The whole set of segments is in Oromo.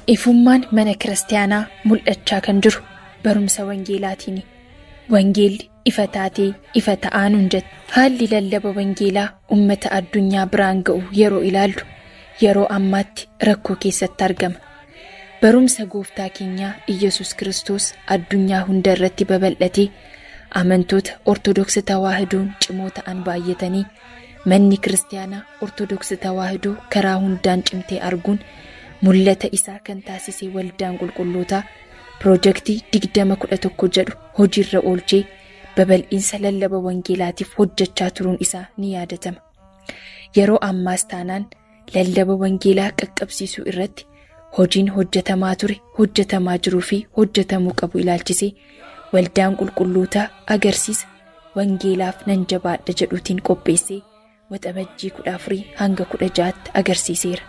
Ifummaan mana kiristaanaa mul'achaa kan jiru barumsa wangeelaatiini. Wangeelli ifa taatee ifa ta'aa nuun jette. Haalli lallaba wangeelaa uummata addunyaa biraan ga'u yeroo ilaallu yeroo ammaatti rakkoo keessatti argama. Barumsa gooftaa keenyaa Iyyasuus Kiristoos addunyaa hunda irratti babal'atee amantoota Ortodoksii Tawaahidoon cimoo ta'an baay'atanii manni kiristaanaa Ortodoksii Tawaahidoo karaa hundaan cimtee arguun mul'ata isaa kan taasise waldaan qulqullootaa piroojeektii digdama kudha tokko jedhu hojiirra oolchee babal'iinsa lallaba wangeelaatiif hojjechaa turuun isaa ni yaadatama. Yeroo ammaas taanaan lallaba wangeelaa qaqqabsiisuu irratti hojiin hojjetamaa ture hojjetamaa jiruu fi hojjetamuu qabu ilaalchisee waldaan qulqullootaa agarsiisa wangeelaaf nan jabaadha jedhuutiin qopheessee waxabajjii kudha afurii hanga kudha ja'aatti agarsiiseera.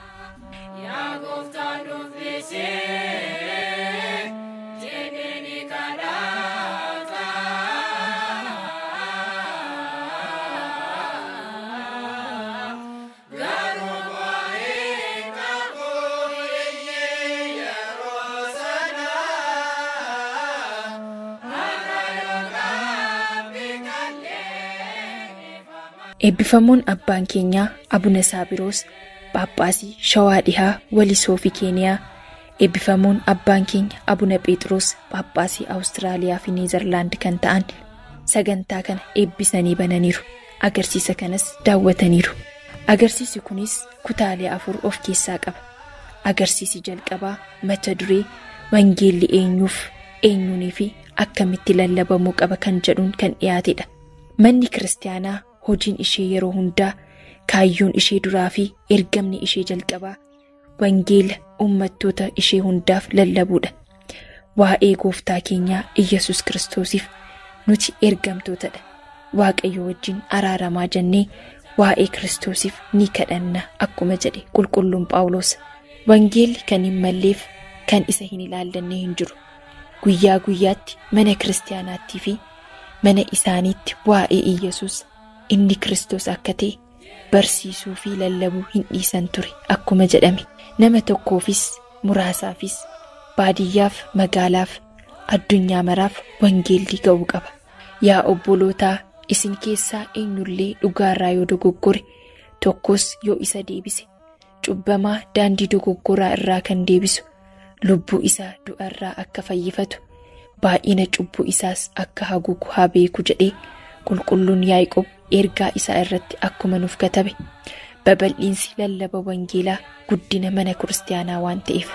Eebbifamuun abbaan keenyaa Abuna Saabiroos Phaaphaasii Shawaa Dhihaa Walisoo fi Keeniyaa eebbifamuun abbaan keenya Abuna Phexros Phaaphaasii Awustiraaliyaa fi Neezerlaand kan ta'an sagantaa kana eebbisanii bananiiru. Agarsiisa kanas daawwataniiru. Agarsiisi kunis kutaalee afur of keessaa qaba. Agarsiisi jalqabaa mata duree wangeelli eenyuuf eenyuunii fi akkamitti lallabamuu qaba kan jedhuun kan dhiyaatedha. Manni kiristaanaa hojiin ishee yeroo hundaa kaayyoon ishee duraa fi ergamni ishee jalqabaa wangeela uummattoota ishee hundaaf lallabuudha. Waa'ee gooftaa keenyaa Iyyasuus Kiristoosiif nuti ergamtootadha. Waaqayyo wajjin araaramaa jennee waa'ee Kiristoosiif ni kadhanna akkuma jedhe qulqulluun Phaawulos. Wangeelli kan hin malleef kan isa hin ilaallanne hin jiru. Guyyaa guyyaatti mana kiristaanaattii fi mana isaaniitti waa'ee Iyyasuus inni Kiristoos akka ta'e barsiisuu fi lallabuu hin dhiisan ture akkuma jedhame nama tokkoofis muraasaafis baadiyyaaf magaalaaf addunyaa maraaf wangeelli ga'uu qaba. Yaa obbolootaa isin keessaa eenyullee dhugaarraa yoo dogoggore tokkos yoo isa deebise cubbamaa daandii dogoggoraa irraa kan deebisu lubbuu isaa du'arraa akka fayyifatu baay'ina cubbuu isaas akka haguugu haa beeku jedhee qulqulluun Yaaqoob ergaa isaa irratti akkuma nuuf katabe babal'iinsi lallaba wangeelaa guddina mana kiristaanaa waan ta'eef.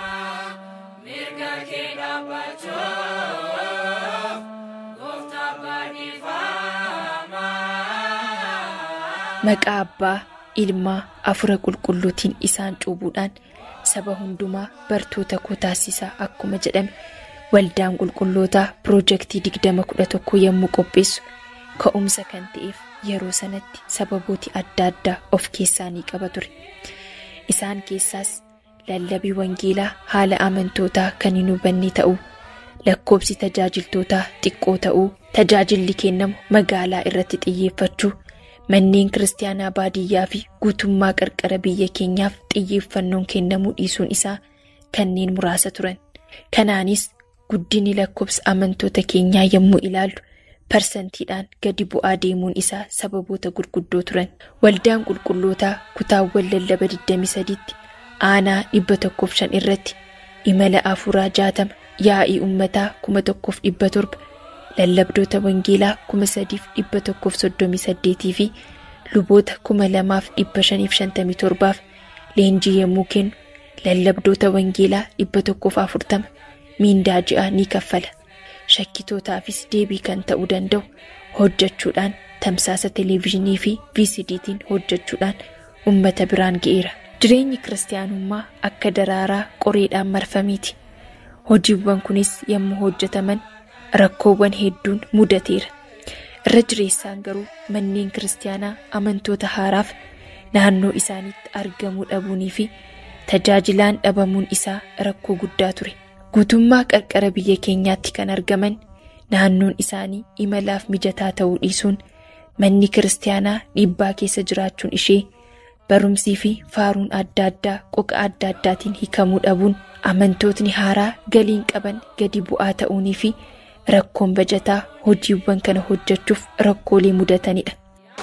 Maqaa abbaa ilmaa afura qulqulluutiin isaan cuubuudhaan saba hundumaa bartoota koo taasisaa akkuma jedhame waldaan qulqullootaa piroojeektii digdama kudha tokko yommuu qopheessu ka'umsa kan ta'eef yeroo sanatti sababooti adda addaa of keessaa ni qaba ture. Isaan keessaas lallabii wangeelaa haala amantootaa kan hin hubanne ta'uu lakkoobsi tajaajiltootaa xiqqoo ta'uu tajaajilli kennamu magaalaa irratti xiyyeeffachuu manneen kiristaanaa baadiyyaa fi guutummaa qarqara biyya keenyaaf xiyyeeffannoon kennamuu dhiisuun isaa kanneen muraasa turan. Kanaanis guddinni lakkoobsa amantoota keenyaa yommuu ilaallu parsantiidhaan gadi bu'aa deemuun isaa sababoota gurguddoo turan. Waldaan qulqullootaa kutaawwan lallaba 23tti aanaa 105 irratti imala afuuraa 60 yaa'ii uummataa 1700 lallabdoota wangeelaa 3138 fi luboota 2557 leenjii yommuu kennu lallabdoota wangeelaa 140 miindaa ji'aa ni kaffala. shakkitootaafis deebii kan ta'uu danda'u hojjechuudhaan tamsaasa televezyiinii fi VCDtiin hojjechuudhaan uummata biraan ga'eera. Jireenyi kiristaanummaa akka daraaraa qoreedhaan marfamiiti. Hojiiwwan kunis yommuu hojjetaman rakkoowwan hedduun mudateera. Irra jireessaan garuu manneen kiristaanaa amantoota haaraaf naannoo isaaniitti argamuu dhabuunii fi tajaajilaan dhabamuun isaa rakkoo guddaa ture. Guutummaa qarqara biyya keenyaatti kan argaman naannoon isaanii imalaaf mijataa ta'uu dhiisuun manni kiristaanaa dhiibbaa keessa jiraachuun ishee barumsii fi faaruun adda addaa qoqa adda addaatiin hiikamuu dhabuun amantootni haaraa galiin qaban gadi bu'aa ta'uunii fi rakkoon bajataa hojiiwwan kana hojjechuuf rakkoolee mudatanidha.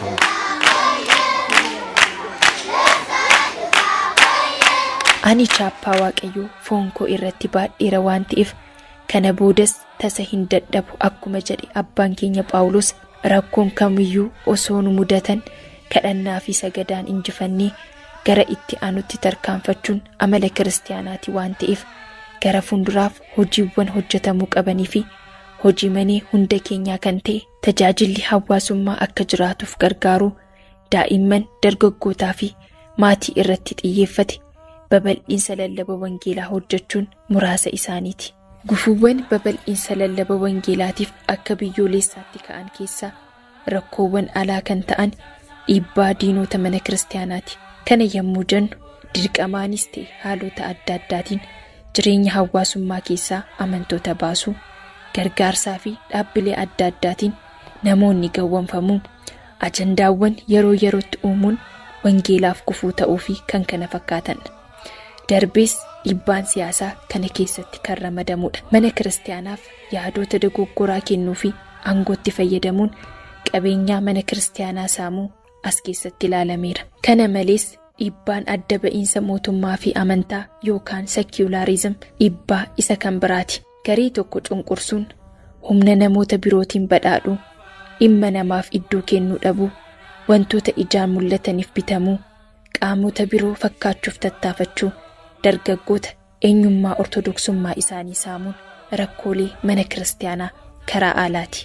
Ani chaappaa waaqayyoo foon koo irratti baadheera waan ta'eef kana boodas tasa hin dadhabu akkuma jedhe abbaan keenya Phaawulos rakkoon kamiyyuu osoo nu mudatan kadhannaa fi sagadaan injifannee gara itti aanutti tarkaanfachuun amala kiristaanaati waan ta'eef gara fuulduraaf hojiiwwan hojjetamuu qabanii fi hojii manee hunda keenyaa kan ta'e tajaajilli hawaasummaa akka jiraatuuf gargaaruu daa'imman dargaggootaa fi maatii irratti xiyyeeffate babal'iinsa lallaba wangeelaa hojjechuun muraasa isaaniiti. Gufuuwwan babal'iinsa lallaba wangeelaatiif akka biyyoolessaatti ka'an keessaa rakkoowwan alaa kan ta'an dhiibbaa diinota mana kiristaanaati. Kana yommuu jennu dirqamaanis ta'e haalota adda addaatiin jireenya hawaasummaa keessaa amantoota baasuu gargaarsaa fi dhaabbilee adda addaatiin namoonni gawwanfamuu ajandaawwan yeroo yerootti uumuun wangeelaaf gufuu ta'uu fi kan kana fakkaatan. Darbees dhiibbaan siyaasaa kana keessatti kan ramadamudha. Mana kiristaanaaf yaadota dogoggoraa kennuu fi aangootti fayyadamuun qabeenyaa mana kiristaanaa saamuu as keessatti ilaalameera. Kana malees dhiibbaan adda ba'iinsa mootummaa fi amantaa yookaan seekiyulaarizim dhiibbaa isa kan biraati. Garee tokko cunqursuun humna namoota birootiin badhaadhuu dhimma namaaf iddoo kennuu dhabuu wantoota ijaan mul'ataniif bitamuu qaamota biroo fakkaachuuf tattaafachuu dargaggoota eenyummaa ortodoksummaa isaanii saamuun rakkoolee mana kiristaanaa karaa aalaati.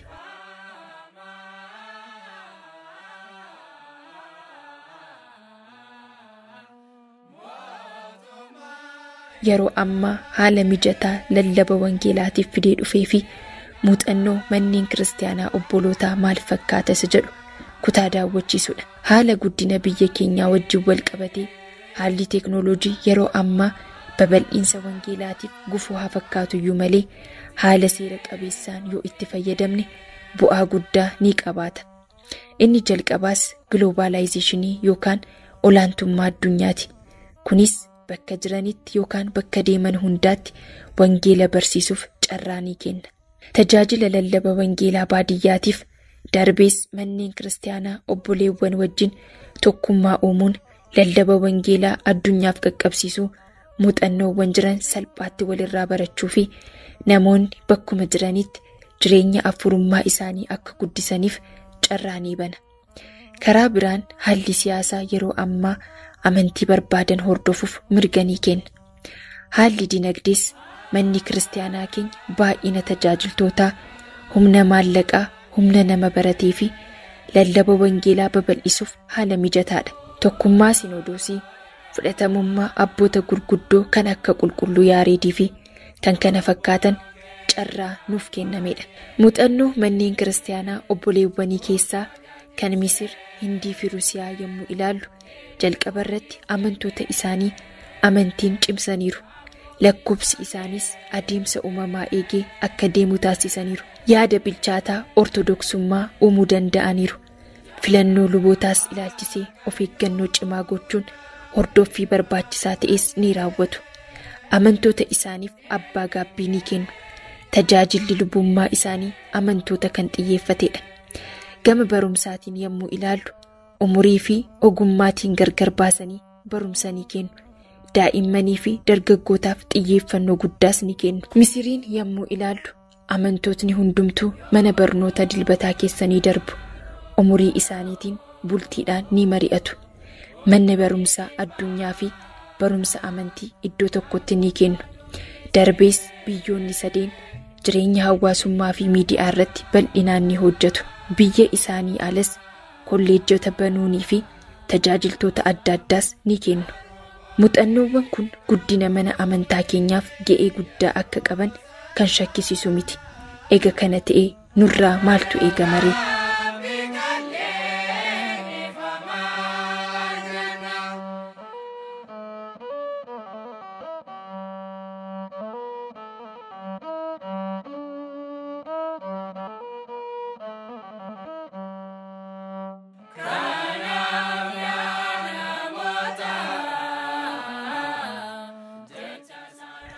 Yeroo ammaa haala mijataa lallaba wangeelaatiif fidee dhufee fi muuxannoo manneen kiristaanaa obbolootaa maal fakkaata isa jedhu kutaa daawwachiisudha. Haala guddina biyya keenyaa wajjin wal qabatee haalli teeknooloojii yeroo ammaa babal'iinsa wangeelaatiif gufuu haa fakkaatu iyyuu malee haala seera qabeessaan yoo itti fayyadamne bu'aa guddaa ni qabaata. Inni jalqabaas giloobaalaayizeeshinii yookaan olaantummaa addunyaati. Kunis bakka jiranitti yookaan bakka deeman hundaatti wangeela barsiisuuf carraa ni kenna. Tajaajila lallaba wangeelaa baadiyyaatiif darbees manneen kiristaanaa obboleewwan wajjin tokkummaa uumuun lallaba wangeelaa addunyaaf qaqqabsiisuu muuxannoowwan jiran salphaatti walirraa barachuu fi namoonni bakkuma jiranitti jireenya afurummaa isaanii akka guddisaniif carraa ni bana. Karaa biraan haalli siyaasaa yeroo ammaa amantii barbaadan hordofuuf mirga ni kenna. Haalli dinagdees manni kiristaanaa keenya baay'ina tajaajiltootaa humna maallaqaa humna nama baratee fi lallaba wangeelaa babal'isuuf haala mijataadha. Tokkummaa sinodoosii fudhatamummaa abboota gurguddoo kan akka qulqulluu yaareedii fi kan kana fakkaatan carraa nuuf kennamedha. Muuxannoo manneen kiristaanaa obboleewwanii keessaa kan Misir, Hindii fi Rusiyaa yommuu ilaallu jalqaba irratti amantoota isaanii amantiin cimsaniiru. Lakkoobsi isaaniis adeemsa uumamaa eegee akka deemu taasisaniiru. Yaada bilchaataa ortodoksummaa uumuu danda'aniiru. Filannoo lubootaas ilaalchisee of eeggannoo cimaa gochuun hordoffii barbaachisaa ta'es ni raawwatu. Amantoota isaaniif abbaa gaabbii ni kennu. Tajaajilli lubummaa isaanii amantoota kan xiyyeeffatedha. Gama barumsaatiin yommuu ilaallu umurii fi ogummaatiin gargar baasanii barumsa ni kennu. Daa'immanii fi dargaggootaaf xiyyeeffannoo guddaas ni kennu. Misiriin yommuu ilaallu amantootni hundumtuu mana barnoota dilbataa keessanii darbu. Umurii isaaniitiin bultiidhaan ni mari'atu. Manni barumsaa addunyaa fi barumsa amantii iddoo tokkotti ni kennu. Darbees biyyoonni sadeen jireenya hawaasummaa fi miidiyaa irratti bal'inaan ni hojjetu. Biyya isaanii alas kolleejjota banuunii fi tajaajiltoota adda addaas ni kennu. Muuxannoowwan kun guddina mana amantaa keenyaaf ga'ee guddaa akka qaban kan shakkisiisu miti. Ega kana ta'ee nurraa maaltu eegamaree?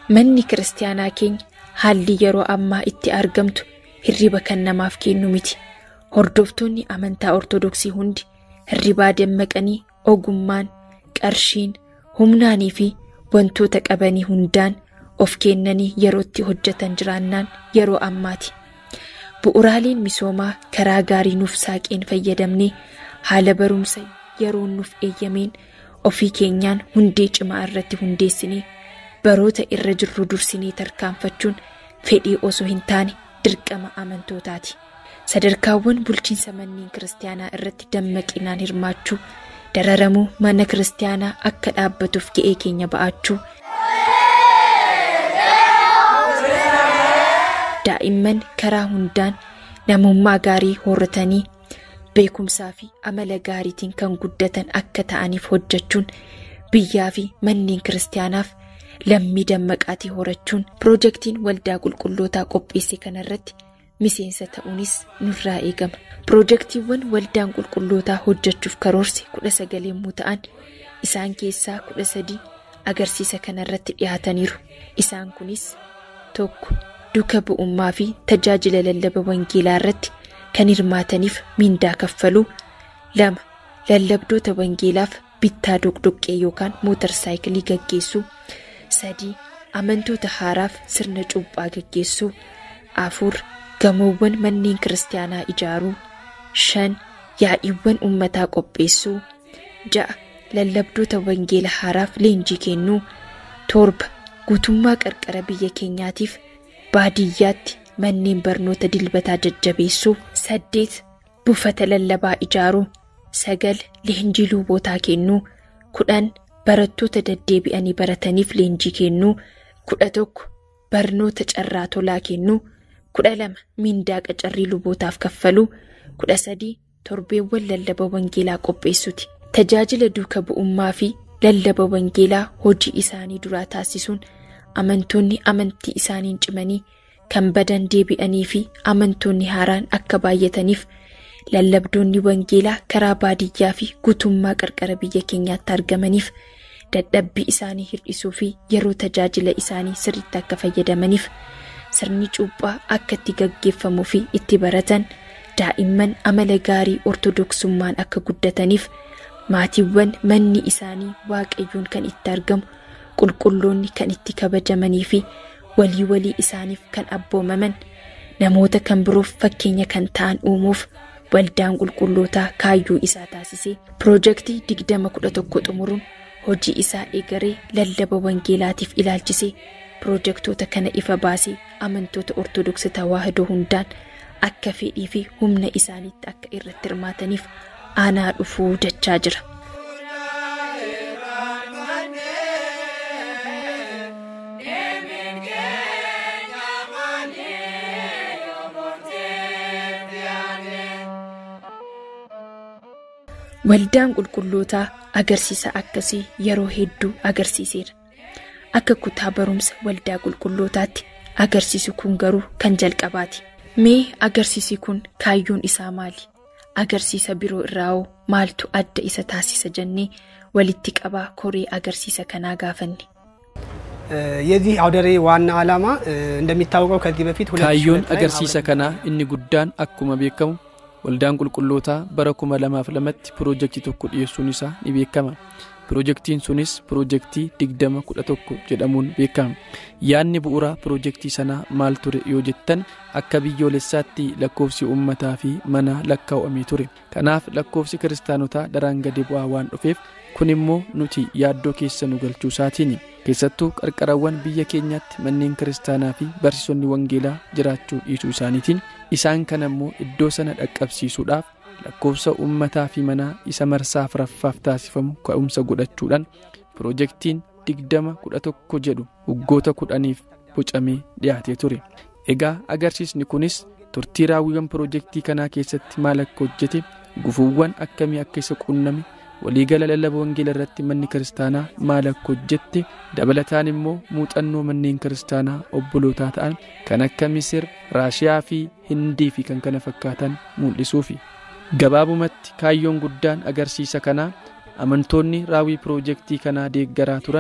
manni kiristaanaa keenya haalli yeroo ammaa itti argamtu hirriba kan namaaf kennu miti hordoftoonni amantaa ortodoksii hundi hirribaa dammaqanii ogummaan qarshiin humnaanii fi wantoota qabanii hundaan of kennanii yerootti hojjetan jiraannaan yeroo ammaati bu'uraaleen misoomaa karaa gaarii nuuf saaqeen fayyadamnee haala barumsa yeroo nuuf eeyyameen ofii keenyaan hundee cimaa irratti hundeessinee baroota irra jirru dursinee tarkaanfachuun fedhii osoo hin taane dirqama amantootaati. Sadarkaawwan bulchiinsa manneen kiristaanaa irratti dammaqinaan hirmaachuu dararamuu mana kiristaanaa akka dhaabbatuuf ga'ee keenya ba'achuu daa'imman karaa hundaan namummaa gaarii horratanii beekumsaa fi amala gaariitiin kan guddatan akka ta'aniif hojjechuun biyyaa fi manneen kiristaanaaf lammii dammaqaatii horachuun piroojeektiin waldaa qulqullootaa qopheesse kanarratti miseensa ta'uunis nurraa eegama. Piroojeektiiwwan waldaan qulqullootaa hojjechuuf karoorse kudha sagal yommuu ta'an isaan keessaa kudha sadii agarsiisa kanarratti dhiyaataniiru. Isaan kunis tokko duuka bu'ummaa fi tajaajila lallaba wangeelaa irratti kan hirmaataniif miindaa kaffaluu lama lallabdoota wangeelaaf bittaa doqdoqqee yookaan mootarsaayikilii gaggeessuu sadii amantoota haaraaf sirna cuuphaa gaggeessuu afur gamoowwan manneen kiristaanaa ijaaruu shan yaa'iiwwan ummataa qopheessuu ja'a lallabdoota wangeela haaraaf leenjii kennuu torba guutummaa qarqara biyya keenyaatiif baadiyyaatti manneen barnoota dilbataa jajjabeessuu saddeet buufata lallabaa ijaaruu sagal leenjii luubootaa kennuu kudhan barattoota deddeebi'anii barataniif leenjii kennuu kudha tokko barnoota carraa tolaa kennuu kudha lama miindaa qacarrii lubootaaf kaffaluu kudha sadii torbeewwan lallaba wangeelaa qopheessuuti tajaajila duuka bu'ummaa fi lallaba wangeelaa hojii isaanii duraa taasisuun amantoonni amantii isaaniin cimanii kan badan deebi'anii fi amantoonni haaraan akka baay'ataniif lallabdoonni wangeelaa karaa baadiyyaa fi guutummaa qarqara biyya keenyaatti argamaniif dadhabbii isaanii hir'isuu fi yeroo tajaajila isaanii sirriitti akka fayyadamaniif sirni cuuphaa akka itti gaggeeffamuu fi itti baratan daa'imman amala gaarii ortodoksummaan akka guddataniif maatiiwwan manni isaanii waaqayyoon kan itti argamu qulqulloonni kan itti kabajamanii fi walii walii isaaniif kan abboomaman namoota kan biroof fakkeenya kan ta'an uumuuf waldaan qulqullootaa kaayyoo isaa taasisee piroojeektii digdama kudha tokko xumuruun hojii isaa eegaree lallaba wangeelaatiif ilaalchisee piroojeektoota kana ifa baasee amantoota ortodoksii tawaahidoo hundaan akka fedhii fi humna isaaniitti akka irratti hirmaataniif aanaa dhufuu jechaa jira. Waldaan qulqullootaa agarsiisa akkasii yeroo hedduu agarsiiseera. Akka kutaa barumsa waldaa qulqullootaatti agarsiisi kun garuu kan jalqabaati. Mee agarsiisi kun kaayyoon isaa maali? Agarsiisa biroo irraa hoo maaltu adda isa taasisa jennee walitti qabaa koree agarsiisa kanaa gaafanne. የዚህ አውደ ርዕይ ዋና ዓላማ እንደሚታወቀው ከዚህ በፊት kaayyoon agarsiisa kanaa inni guddaan akkuma beekamu waldaan qulqullootaa bara kuma lamaaf lamatti piroojeektii tokko dhiyeessuun isaa ni beekama piroojeektiin sunis piroojeektii digdama kudha tokko jedhamuun beekama yaadni bu'uuraa piroojeektii sanaa maal ture yoo jettan akka biyyoolessaatti lakkoofsi uummataa fi mana lakkaa'amee ture kanaaf lakkoofsi kiristaanotaa daraan gadi bu'aa waan dhufeef kun immoo nuti yaaddoo keessa nu galchuu isaatiin keessattuu qarqarawwan biyya keenyaatti manneen kiristaanaa fi barsiisonni wangeelaa jiraachuu dhiisuu isaaniitiin isaan kana immoo iddoo sana dhaqqabsiisuudhaaf lakkoofsa uummataa fi manaa isa marsaa afuraffaaf taasifamu ka'umsa godhachuudhaan piroojeektiin digdama kudha tokko jedhu waggoota kudhaniif bocamee dhiyaatee ture egaa agarsiisni kunis turtii raawwiiwwan piroojeektii kanaa keessatti maal akka hojjete gufuuwwan akkamii akka isa quunname waliigala lallaba wangeela irratti manni kiristaanaa maal akka hojjette dabalataan immoo muuxannoo manneen kiristaanaa obbolootaa ta'an kan akka misir raashiyaa fi hindii fi kan kana fakkaatan mul'isuufi gabaabumatti kaayyoon guddaan agarsiisa kanaa amantoonni raawwii piroojeektii kanaa deeggaraa turan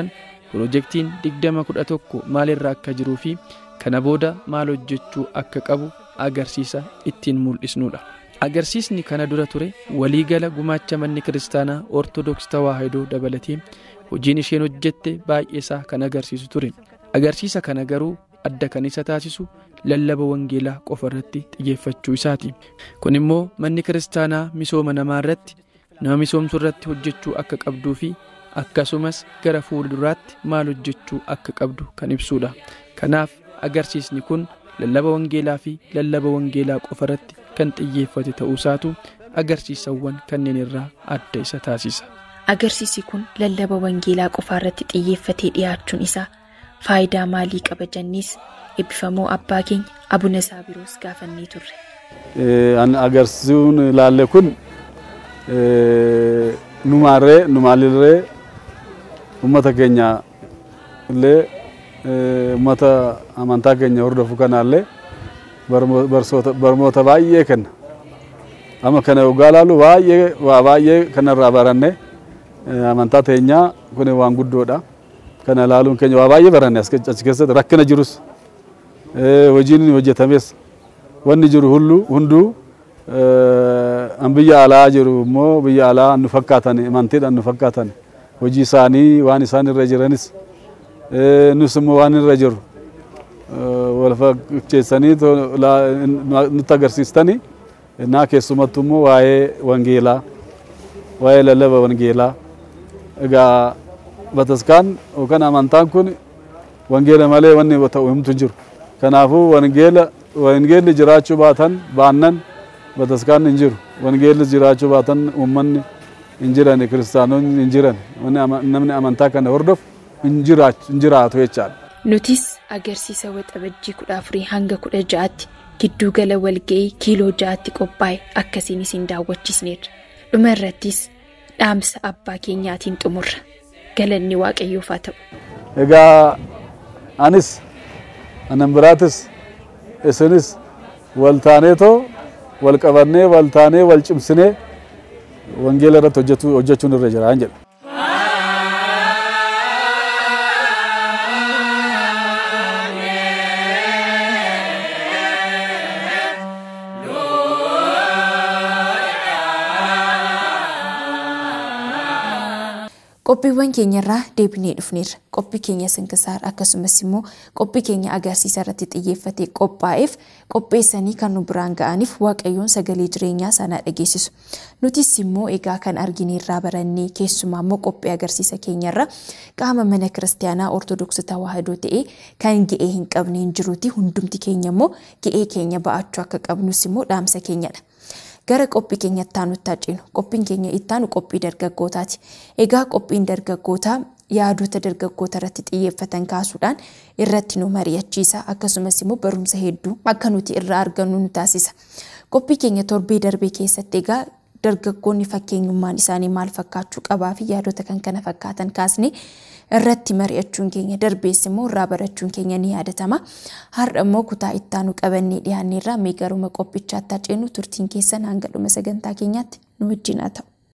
Piroojeektiin digdama kudha tokko maalirra akka jiruu fi kana booda maal hojjechuu akka qabu agarsiisa ittiin mul'isnudha. Agarsiisni kana dura ture waliigala gumaacha manni kiristaanaa Ortodoksii Tawaahidoo dabalatee hojiin isheen hojjette baay'eesaa kan agarsiisu ture. Agarsiisa kana garuu adda kan isa taasisu lallaba wangeelaa qofa irratti xiyyeeffachuu isaati. Kun immoo manni kiristaanaa misooma namaa irratti nama misoomsuu irratti hojjechuu akka qabduu fi akkasumas gara fuulduraatti maal hojjechuu akka qabdu kan ibsudha. Kanaaf agarsiisni kun lallaba wangeelaa fi lallaba wangeelaa qofa irratti kan xiyyeeffate ta'uusaatu agarsiisawwan kanneen irraa adda isa taasisa. Agarsiisi kun lallaba wangeelaa qofaa irratti xiyyeeffatee dhiyaachuun isaa faayidaa maalii qaba jennis eebbifamoo abbaa keenya abuna saabiroos gaafannee turre. Agarsiisuun ilaalle kun numaarree numaalirree uummata keenya illee uummata amantaa keenya hordofu kanaallee barnoota baay'ee kenna. Amma kana yoggaa ilaalu baay'ee waa baay'ee kanarraa baranne amantaa teenyaa kun waan guddoodha. Kana ilaaluun keenya waa baay'ee baranne achi keessatti rakkina jirus hojiin hojjetames wanni jiru hunduu an biyya alaa jiru immoo biyya alaa nu fakkaatan amantiidhaan nu fakkaatan hojii isaanii waan isaan irra jiranis nus immoo waan irra jiru wal fakkeessanii nutti agarsiistanii naa keessumattu immoo waa'ee wangeelaa waa'ee lallaba wangeelaa egaa bataskaan yookaan amantaan kun wangeela malee wanni ta'u himtu jiru kanaafuu wangeela wangeelli jiraachuu baatan baannan bataskaan hin jiru wangeelli jiraachuu baatan uummanni hin jiran kiristaanonni hin jiran namni amantaa kana hordofu hin jiraatu jechaadha. Nutis agarsiisa waxabajjii kudha afurii hanga kudha ja'aatti gidduu gala walga'ii kiiloo ja'aatti qophaa'e akkasiin isin daawwachiisneerra. Dhuma irrattis dhaamsa abbaa keenyaatiin xumurra. Galanni waaqayyoof haa ta'u. Egaa anis anan biraatis isinis wal taaneetoo wal qabannee wal taanee wal cimsinee wangeela irratti hojjechuun irra jira jedha. Qophiiwwan keenyarraa deebinee dhufneerra. Qophii keenya sinkisaar akkasumas immoo qophii keenya agarsiisa irratti xiyyeeffatee qophaa'eef qopheessanii kan nu biraan ga'aniif waaqayyoon sagalee jireenyaa sanaa dhageessisu. Nutis immoo egaa kan argineerraa barannee keessumaa immoo qophii agarsiisa keenyarra qaama mana kiristaanaa ortodoksii tawaahidoo ta'ee kan ga'ee hin qabne hin jiruuti hundumti keenya immoo ga'ee keenya ba'achuu akka qabnus immoo dhaamsa keenyadha. gara qophii keenya ittaanutti haceenu qophiin keenya ittaanu qophii dargaggootaati egaa qophiin dargaggootaa yaadota dargaggoota irratti xiyyeeffatan kaasuudhaan irratti nu mari'achiisa akkasumas immoo barumsa hedduu akka nuti irraa argannu nu taasisa qophii keenya torbee darbee keessatti egaa dargaggoonni fakkeenyummaan isaanii maal fakkaachuu qabaa fi yaadota kan kana fakkaatan kaasne irratti mari'achuun keenya darbees immoo irraa barachuun keenya ni yaadatama. Har'a immoo kutaa ittaanu qabannee dhiyaanneerraa mee garuma qophichaatti haceenu turtiin keessan hanga dhuma sagantaa keenyaatti nu wajjin haa ta'u.